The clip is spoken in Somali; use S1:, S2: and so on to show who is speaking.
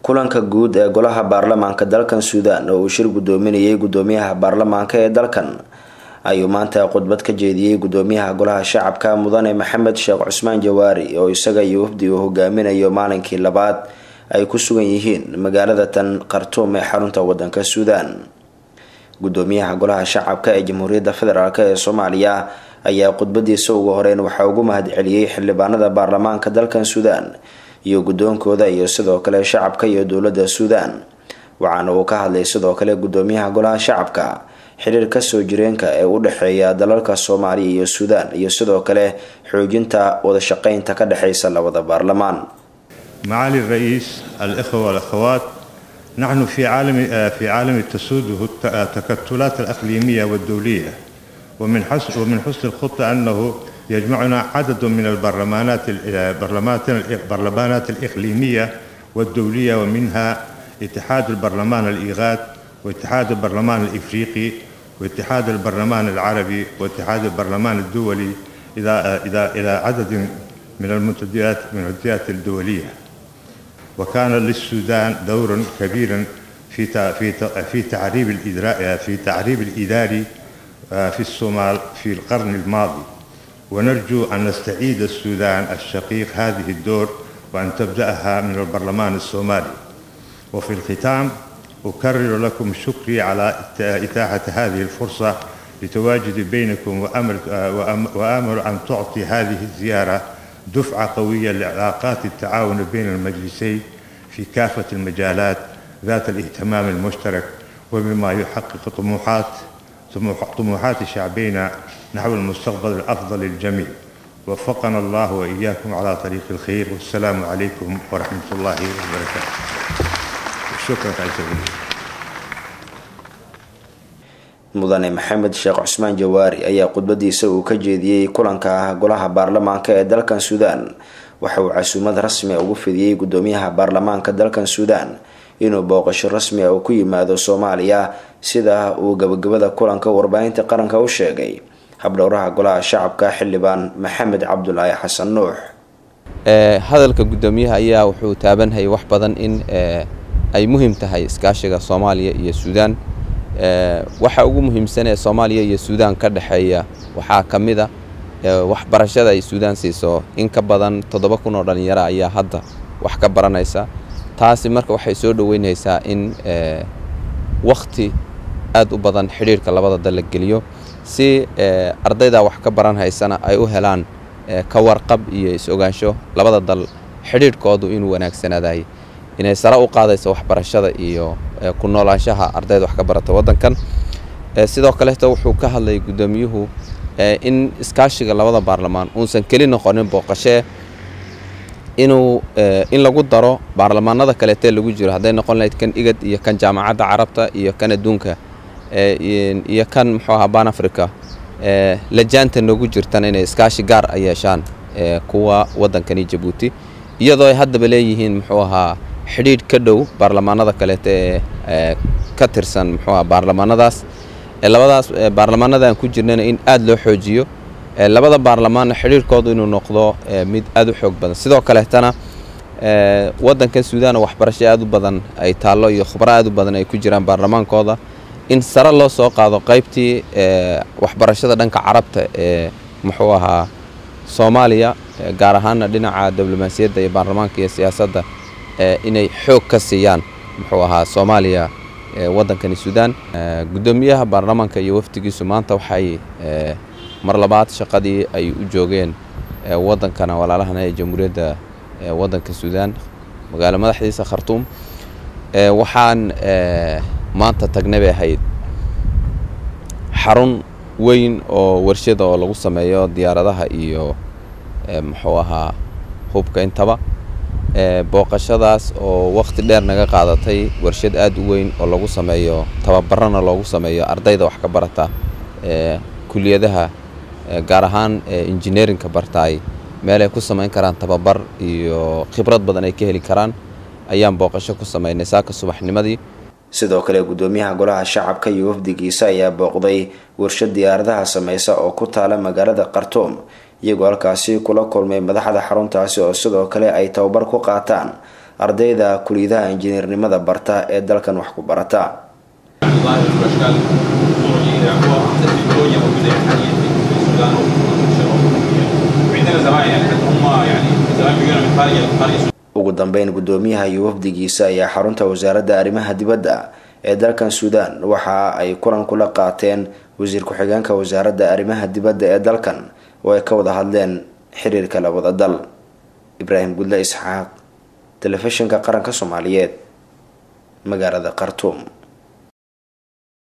S1: kulanka guud ee golaha baarlamaanka dalkan suudaan oo uu shir gudoominayay gudoomiyaha baarlamaanka ee dalkan ayuu maanta khudbad ka jeediyey gudoomiyaha golaha shacabka mudane maxamed sheekh cusmaan jawaari oo isaga iyo wafdi uu hogaaminayo maalinkii labaad ay ku sugan yihiin magaalada tan khartuum ee xarunta wadanka suudaan gudoomiyaha golaha shacabka ee jamhuuriyadda federaalk ee soomaaliya ayaa khudbadiisa ugu horeyn waxaa ugu mahadceliyey xildhibaanada baarlamaanka dalkan suudaan iyo guddoonkooda iyo sidoo kale shacabka iyo dowladda suudaan waxaana uu ka hadlay sidoo kale gudoomiyaha golaha shacabka xiriirka soo jireenka ee u dhexeeya dalalka soomaaliya iyo suudaan iyo sidoo kale xoojinta wadashaqeynta ka dhexeysa labada baarlamaan
S2: معالي الرئيس الإخوة والأخوات نحن في عالم في عالم تسوده التكتلات الإقليمية والدولية ومن حسن ومن حسن الخطة أنه يجمعنا عدد من البرلمانات البرلمانات البرلمانات الإقليمية والدولية ومنها اتحاد البرلمان الإيغاد واتحاد البرلمان الإفريقي واتحاد البرلمان العربي واتحاد البرلمان الدولي إلى إلى إلى عدد من المنتديات من المنتديات الدولية وكان للسودان دور كبير في في في تعريب الإدراء في تعريب الإداري في الصومال في القرن الماضي ونرجو أن نستعيد السودان الشقيق هذه الدور وأن تبدأها من البرلمان الصومالي وفي الختام أكرر لكم شكري على إتاحة هذه الفرصة لتواجدي بينكم وأمر, وأمر أن تعطي هذه الزيارة دفعة قوية لعلاقات التعاون بين المجلسين في كافة المجالات ذات الاهتمام المشترك وبما يحقق طموحات طموحات شعبينا نحو المستقبل الأفضل للجميع وفقنا الله وإياكم على طريق الخير والسلام عليكم ورحمة الله وبركاته شكرا عزيزي
S1: mudane maxamed sheekh cusmaan jawaari ayaa khudbadiisa uu ka jeediyey kulanka golaha baarlamaanka ee dalkan suudaan waxa uu casuumad rasmi ugu fidiyey gudoomiyaha baarlamaanka dalkan suudaan inuu booqasho rasmi a uu ku yimaado soomaaliya sida uu gabagabada kulanka warbaahinta qaranka u sheegay habdhowraha golaha shacabka xildhibaan maxamed cabdulaahi xasan nuux
S3: hadalka gudoomiyaha ayaa wuxuu taabanhayay wax badan in ay muhiim tahay iskaashiga soomaaliya iyo suudaan waxa ugu muhiimsan ee soomaaliya iyo suudaan ka dhexeeya waxaa ka mid a waxbarashada ay suudaan siiso in ka badan toddoba kun oo dhallinyaro ayaa hadda wax ka baranaysa taasi marka waxay soo dhoweynaysaa in wakhti aad u badan xidhiirka labada dal la geliyo si ardayda wax ka baran haysana ay u helaan ka warqab iyo is-ogaansho labada dal xidhiirhkoodu inuu wanaagsanaadahay inay sare u qaadayso waxbarashada iyo ku noolaanshaha ardayda wax ka barata waddankan sidoo kaleeto wuxuu ka hadlayay guddoomiyuhu in iskaashiga labada baarlamaan uusan keli noqonin booqashee inuu in lagu daro baarlamaanada kaleetee lagu jiro hadday noqon lahayd kan igad iyo kan jaamacadda carabta iyo kan adduunka iyo kan muxuu ahaa ban africa lajaanta noogu jirtana inay iskaashi gaar a yeeshaan kuwa waddankani jabuuti iyadoo ay haddaba leeyihiin muxuu ahaa xidhiidh ka dhow baarlamaanada kaleete ee ka tirsan muxuu aha baarlamaanadaas labadaas baarlamaanada aan ku jirnana in aad loo xoojiyo labada baarlamaanna xidhiirhkoodu inuu noqdo mid aad u xoog badan sidoo kaleetana waddankan suudaan oo waxbarasho aad u badan ay taallo iyo khubro aad u badan ay ku jiraan baarlamaankooda in sare loo soo qaado qaybtii waxbarashada dhanka carabta ee muxuu ahaa soomaaliya gaar ahaana dhinaca diblomaasiyadda iyo baarlamaanka iyo siyaasadda inay xoog ka siiyaan muxuu ahaa soomaaliya waddankani suudaan guddoomiyaha baarlamaanka iyo wafdigiisu maanta waxay mar labaad shaqadii ay u joogeen waddankana walaalahana ee jamhuuriyadda waddanka suudaan magaalo madaxdiisa khartuum waxaan maanta tagnay bay ahayd xarun weyn oo warshada oo lagu sameeyo diyaaradaha iyo muxuu ahaa hubka intaba booqashadaas oo wakhti dheer naga qaadatay warshad aad u weyn oo lagu sameeyo tababarana loogu sameeyo ardayda wax ka barata kuliyadaha gaar ahaan injineerinka bartaay meel ay ku samayn karaan tababar iyo khibrad badan ay ka heli karaan ayaan booqasho ku samaynay saaka subaxnimadii
S1: sidoo kale guddoomiyaha golaha shacabka iyo wafdigiisa ayaa booqday warshad diyaaradaha sameysa oo ku taala magaalada khartuum iyagoo halkaasi kula kulmay madaxda xaruntaasi oo sidoo kale ay tababar ku qaataan ardayda kuliyadaha injineernimada barta ee dalkan wax ku barata ugu dambeyn gudoomiyaha iyo wafdigiisa ayaa xarunta wasaaradda arrimaha dibadda ee dalkan suudaan waxa ay kulan kula qaateen wasiir ku-xigeenka wasaaradda arrimaha dibadda ee dalkan oo ay ka wada hadleen xiriirka labada dal ibraahim gudle isxaaq telefishinka qaranka soomaaliyeed magaalada khartuum